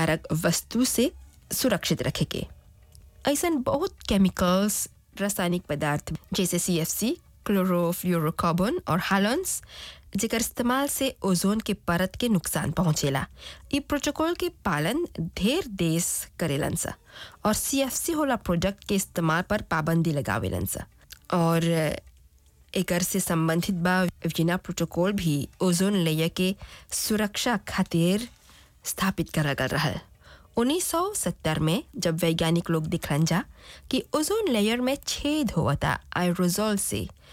हानिकारक वस्तु से सुरक्षित रखे के ऐसा बहुत केमिकल्स रासायनिक पदार्थ जैसे सी एफ सी क्लोरोफ्लोरोकार्बन और हालॉन्स जेकर इस्तेमाल से ओजोन के परत के नुकसान पहुंचेला ई प्रोटोकॉल के पालन ढेर देश करेलन सा और सी एफ सी होला प्रोडक्ट के इस्तेमाल पर पाबंदी लगावेलन सा और एकर से संबंधित बा वियना प्रोटोकॉल भी ओजोन लेयर के सुरक्षा खातिर स्थापित करल गल रहल 1970 में जब वैज्ञानिक लोग दिखलन जा कि ओजोन लेयर में छेद होता आयरोजोल से